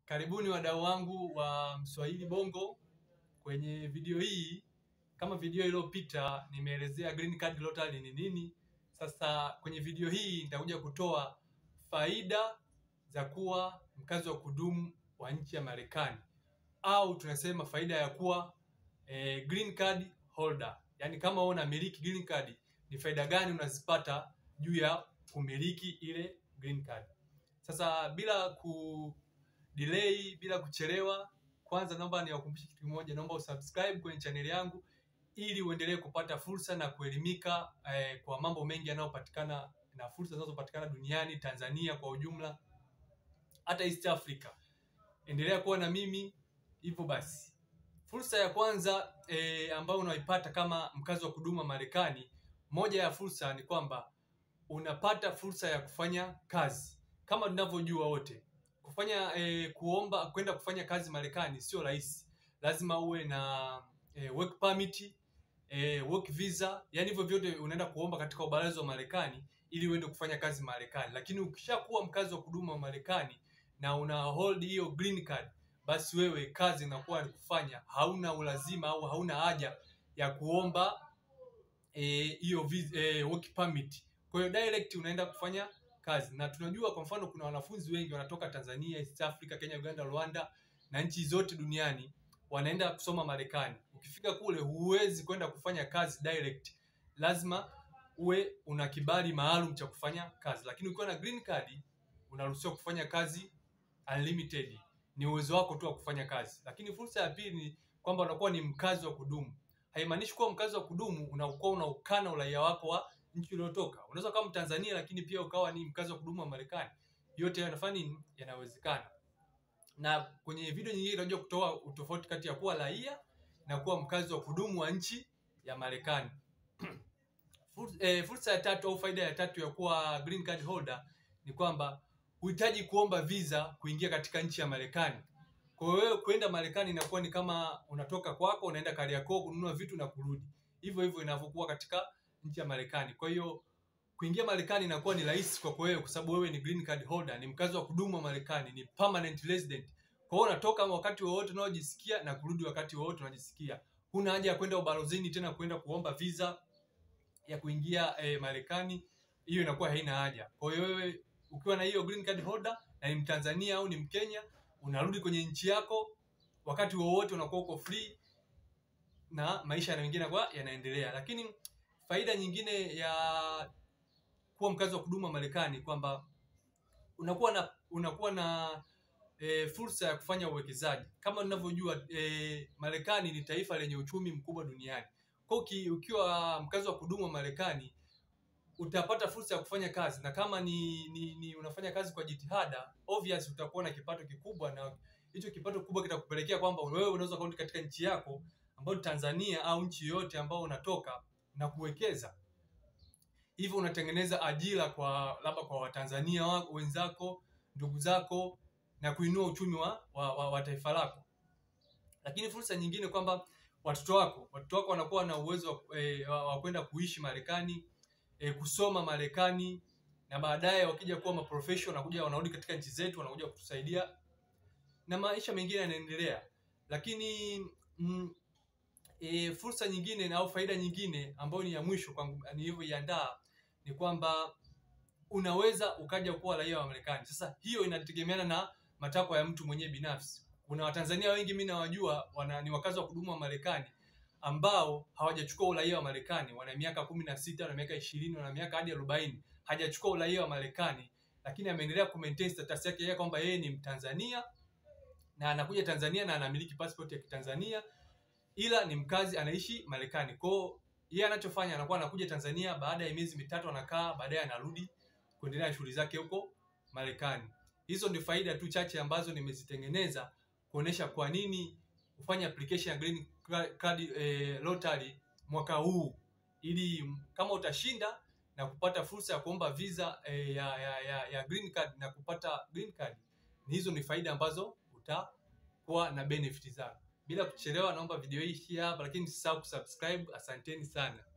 Karibuni wadau wangu wa Mswahili Bongo. Kwenye video hii, kama video iliyopita, nimeelezea green card lottery ni nini. Sasa kwenye video hii nitakuja kutoa faida za kuwa mkazi wa kudumu wa nchi ya Marekani, au tunasema faida ya kuwa eh, green card holder, yaani kama wewe unamiliki green card, ni faida gani unazipata juu ya kumiliki ile green card. Sasa bila ku delay bila kuchelewa, kwanza naomba niwakumbushe kitu kimoja, naomba usubscribe kwenye chaneli yangu ili uendelee kupata fursa na kuelimika eh, kwa mambo mengi yanayopatikana na fursa zinazopatikana duniani, Tanzania kwa ujumla, hata East Africa. Endelea kuwa na mimi hivyo basi. Fursa ya kwanza eh, ambayo unaipata kama mkazi wa kudumu wa Marekani, moja ya fursa ni kwamba unapata fursa ya kufanya kazi. Kama tunavyojua wote, kufanya eh, kuomba kwenda kufanya kazi Marekani sio rahisi. Lazima uwe na eh, work permit, eh, work visa, yani hivyo vyote unaenda kuomba katika ubalozi wa Marekani ili uende kufanya kazi Marekani. Lakini ukishakuwa mkazi wa kudumu wa Marekani na una hold hiyo green card, basi wewe kazi inakuwa ni kufanya, hauna ulazima au hauna haja ya kuomba hiyo eh, eh, work permit. Kwa hiyo direct unaenda kufanya kazi, na tunajua kwa mfano kuna wanafunzi wengi wanatoka Tanzania, East Africa, Kenya, Uganda, Rwanda na nchi zote duniani wanaenda kusoma Marekani. Ukifika kule huwezi kwenda kufanya kazi direct, lazima uwe una kibali maalum cha kufanya kazi, lakini ukiwa na green card unaruhusiwa kufanya kazi unlimited. Ni uwezo wako tu wa kufanya kazi. Lakini fursa ya pili ni kwamba unakuwa ni mkazi wa kudumu. Haimaanishi kuwa mkazi wa kudumu unakuwa unaukana uraia wako wa nchi uliotoka. Unaweza kama Mtanzania lakini pia ukawa ni mkazi wa kudumu wa Marekani. Yote yanafanya nini? Yanawezekana. Na kwenye video nyingine tutakuja kutoa utofauti kati ya kuwa raia na kuwa mkazi wa kudumu wa nchi ya Marekani. Fursa, eh, fursa ya tatu au faida ya tatu ya kuwa green card holder ni kwamba huhitaji kuomba visa kuingia katika nchi ya Marekani. Kwa hiyo wewe kwenda Marekani inakuwa ni kama unatoka kwako unaenda Kariakoo kununua vitu na kurudi. Hivyo hivyo inavyokuwa katika nchi ya Marekani. Kwa hiyo kuingia Marekani inakuwa ni rahisi kwako wewe kwa sababu wewe ni green card holder, ni mkazi wa kudumu wa Marekani, ni permanent resident. Kwa hiyo unatoka wakati wowote unaojisikia na kurudi wakati wowote unajisikia. Huna haja ya kwenda ubalozini tena kwenda kuomba visa ya kuingia eh, Marekani. Hiyo inakuwa haina haja. Kwa hiyo wewe ukiwa na hiyo green card holder na ni Mtanzania au ni Mkenya, unarudi kwenye nchi yako wakati wowote, unakuwa uko free na maisha na mengine kwa yanaendelea. Lakini faida nyingine ya kuwa mkazi wa kudumu wa Marekani kwamba unakuwa na unakuwa na e, fursa ya kufanya uwekezaji. Kama unavyojua e, Marekani ni taifa lenye uchumi mkubwa duniani. Kwa hiyo ukiwa mkazi wa kudumu wa Marekani utapata fursa ya kufanya kazi, na kama ni, ni, ni unafanya kazi kwa jitihada, obvious utakuwa na kipato kikubwa, na hicho kipato kikubwa kitakupelekea kwamba wewe unaweza kurudi katika nchi yako ambayo Tanzania au nchi yoyote ambao unatoka na kuwekeza hivyo unatengeneza ajira kwa labda kwa Watanzania wenzako, ndugu zako na kuinua uchumi wa, wa, wa, wa taifa lako. Lakini fursa nyingine kwamba watoto wako watoto wako wanakuwa na uwezo e, wa, wa kwenda kuishi Marekani e, kusoma Marekani na baadaye wakija kuwa maprofessional wanakuja wanarudi katika nchi zetu wanakuja kutusaidia na maisha mengine yanaendelea. Lakini mm, e, fursa nyingine au faida nyingine ambayo ni ya mwisho kwangu nilivyoiandaa ni kwamba unaweza ukaja kuwa raia wa Marekani. Sasa hiyo inategemeana na matakwa ya mtu mwenyewe binafsi. Kuna Watanzania wengi mimi nawajua wana ni wakazi wa kudumu wa Marekani ambao hawajachukua uraia wa Marekani, wana miaka kumi na sita, wana miaka ishirini, wana miaka hadi arobaini, hajachukua uraia wa Marekani, lakini ameendelea ku maintain status yake yeye kwamba yeye ni Mtanzania na anakuja Tanzania na anamiliki passport ya Kitanzania ila ni mkazi anaishi Marekani. Kwa hiyo yeye anachofanya anakuwa anakuja Tanzania, baada ya miezi mitatu anakaa, baadaye anarudi kuendelea na shughuli zake huko Marekani. Hizo ndio faida tu chache ambazo nimezitengeneza kuonesha kwa nini ufanye application ya green card eh, lottery mwaka huu, ili kama utashinda na kupata fursa ya kuomba visa eh, ya, ya, ya, ya green card na kupata green card, hizo ni faida ambazo utakuwa na benefit zake. Bila kuchelewa, naomba video hii ishie hapa, lakini msisahau kusubscribe. Asanteni sana.